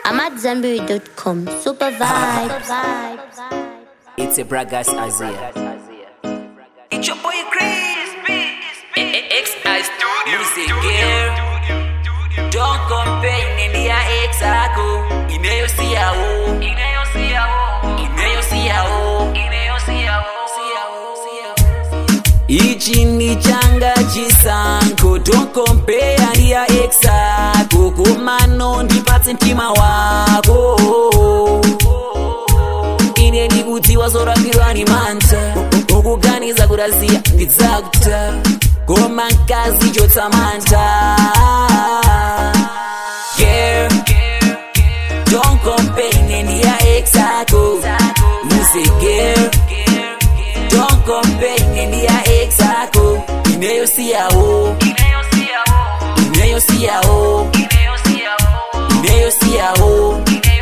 I'm at Zenberry.com. Super vibes. It's a Bragas Azia. It's your boy Crispy. X-I Studio. Music girl. Don't compare nini ya ex yako inayosiao inayosiao ichi ni changa chisango don't compare ndi ya ex yako komano ndipatse mtima wako ine ndikudziwa zorapirwa ni manta ukuganiza kutaziya ndidzakuta koma mkazi chotsamanta Girl, don't compare nini ya ex yako Music girl, don't compare nini ya ex yako inayosiyawo inayosiyawo inayosiyawo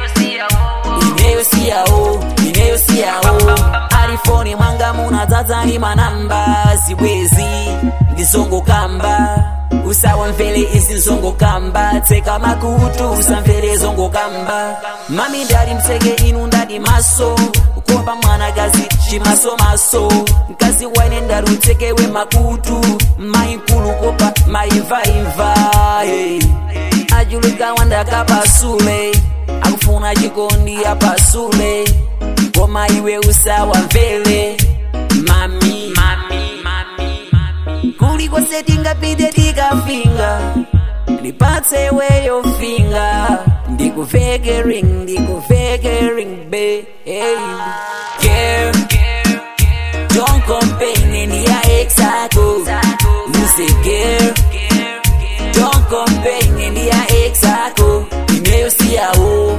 inayosiyawo inayosiyawo arifoni mwanga munadzadzani manamba zibwezi ndizongokamba usawamvere izi nzongokamba tseka makutu usamvere zongokamba mami ndali mtseke inu ndadi maso kukomba mwanakazi chimasomaso mkazi waine ndali utsekewe makutu mayinkulu kopa mayimvayimva hey. achuluka wandakapasule akufuna chikondi apasule koma iwe usawamvere mami, mami, mami, mami. kuliko setingapite tikafinga ndipatse weyo finga ndikuveke ring ndikuveke ring be hey. Girl, don't compare nini ya ex yako Music girl don't compare nini ya ex yako inayosiyawo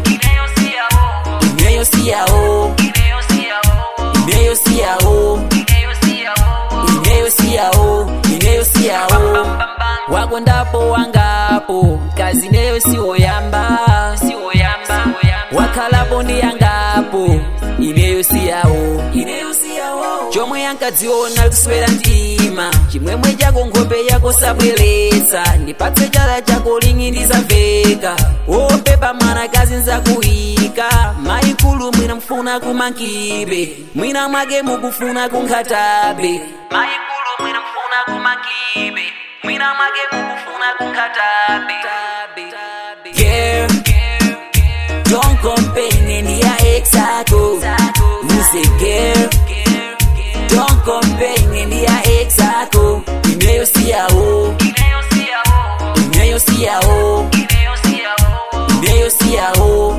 inayosiyawo inayosiyawo inayosiyawo inayosiyawo wako ndapo wangapo kazi neyo siwoyamba wakhalapo ndi yangapo inayosiyawo chomwe yankadziona kuswera mtima chimwemwe chako nkhope yako sabweretsa ndipatse chala chako lingi ndizamveka wopepa mwanakazi nzakuyika mayikulu mwina mfuna kumankibe mwina mwake mukufuna kunkhatabe mayikulu mwina mfuna kumankibe mwina mwake mukufuna kunkhatabe Girl, don't compare nini ya ex yako Music girl Don't compare nini ya ex yako inayosiyawo inayosiyawo inayosiyawo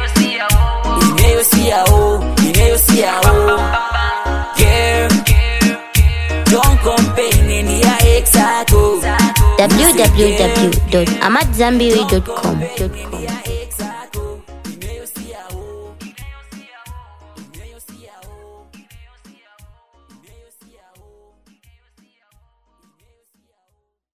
inayosiyawo inayosiyawo Girl Don't compare nini ya ex yako www.amatzambiri.com.